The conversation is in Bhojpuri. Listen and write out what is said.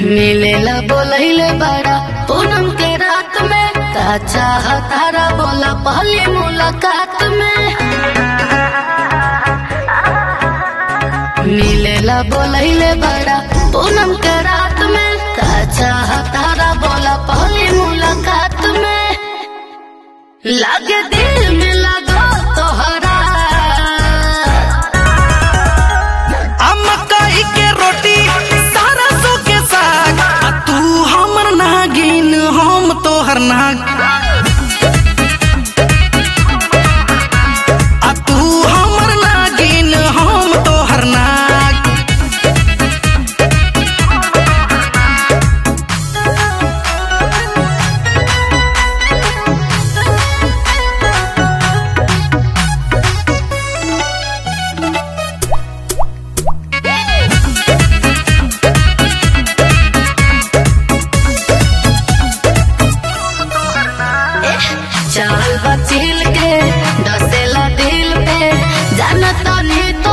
मिलेला बोलैले बड़ा पूनम के रात में का चाह तारा बोला पहली मुलाकात में मिलेला बोलैले बड़ा पूनम के रात में का चाह तारा बोला पहली मुलाकात में लागे दिल में लगो तोहरा आ मकई के रोटी सारा सो के साग आ तू हमर नागिन हम तोहर नाग आ तू हमर नागिन हम तोहर नाग चाल बचिल के डसेला दिल पे जानत नहीं